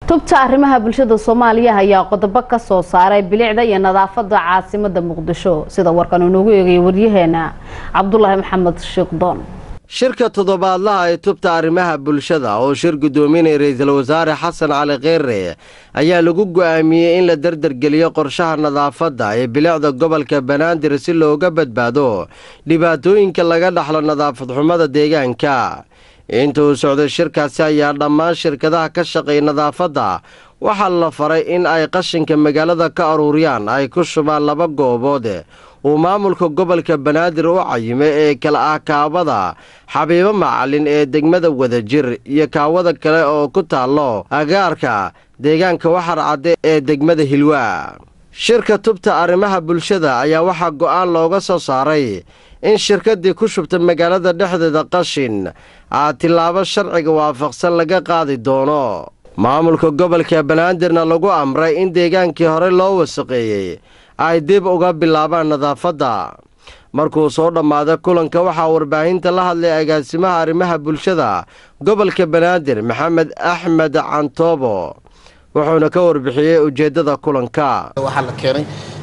tubta arrimaha bulshada soomaaliya ayaa qodobo ka soo saaray bilicda iyo nadaafada caasimada muqdisho sida warkan uu noogu eegaya waryaheena cabdulaahi maxamed shiikhdoon shirka toddobaadlaha ee tubta arrimaha bulshada oo shir guddoominaya ra-iisul wasaare xasan cali kheyre ayaa lagu go'aamiyey in la derdergeliyo qorshaha nadaafadda ee bilicda gobolka banaadir si looga badbaado dhibaatooyinka laga dhaxlo nadaafad xumada deegaanka inta uu socday shirkaasi ayaa dhammaan shirkadaha ka shaqeeya nadaafadda waxaa la faray in ay qashinka magaalada ka aruuriyaan ay ku shubaan laba goobood uu maamulka gobolka banaadir u cayimay ee kala ah kaawada xabiibo macalin ee degmada wadajir iyo kaawada kale oo ku taallo agaarka deegaanka waxar cadde ee degmada hilwaa shirka tubta arrimaha bulshada ayaa waxaa go'aan looga soo saaray in shirkaddii ku shubta magaalada dhexdeeda qashin aa tillaabo sharciga waafaqsan laga qaadi doono maamulka gobolka banaadirna lagu amray in deegaankii hore loo wasaqeeyey ay dib uga bilaabaan nadaafadda markuu soo dhammaaday kulanka waxaa warbaahinta la hadlay agaasimaha arrimaha bulshada gobolka banaadir maxamed axmed cantoobo wuxuuna ka warbixiyey ujeeddada kulanka waxaa la keenay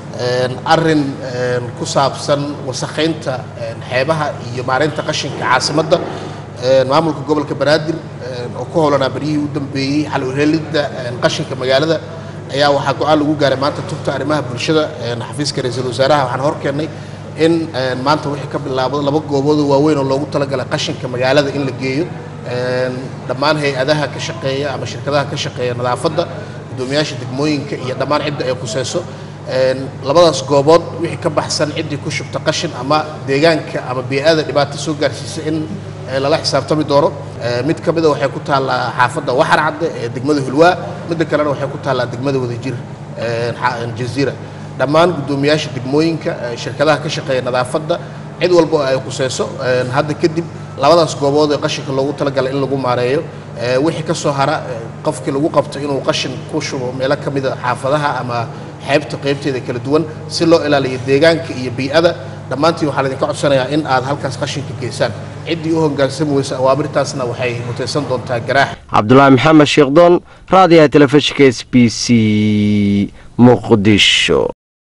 arin ku saabsan wasakhaynta xeebaha iyo maareynta qashinka caasimadda maamulka gobolka banaadir oo ku howlanaa baryihii u dambeeyey xal uheelidda qashinka magaalada ayaa waxaa go-aan lagu gaaray maanta tubta arrimaha bulshada xafiiska ra-iisul wasaaraha waxaan hor keennay in maanta wixii ka bilaabo laba gooboodoo waaweyn oo loogu talagalay qashinka magaalada in la geeyo dhammaan hay-adaha ka shaqeeya ama shirkadaha ka shaqeeya nadaafadda guddoomiyaasha degmooyinka iyo dhammaan cidda ay khuseyso labadaas goobood wixii ka baxsan ciddii ku shubta qashin ama deegaanka ama bee-ada dhibaato soo gaarsiisa in lala xisaabtami doono mid ka mida waxay ku taallaa xaafadda waxar cadde ee degmada hulwaa midda kalena waxay ku taallaa degmada wadajir jaziira dhammaan guddoomiyaasha degmooyinka shirkadaha ka shaqeeya nadaafadda cid walba oo ay khuseyso hadda kadib labadaas goobood ee qashinka loogu talagalay in lagu maareeyo wixii ka soo hara qofkii lagu qabto inuu qashin ku shubo meelo ka mida xaafadaha ama xeebta qaybteeda kala duwan si loo ilaaliyo deegaanka iyo bii'ada dhammaantiin waxaa laydinka codsanayaa in aad halkaas qashinka geysaan ciddii u hogaansami weysa awaamirtaasna waxay mutaysan doontaa garaax cabdulaahi maxamed sheekdoon raadiyaha telefishinka s b c muqdisho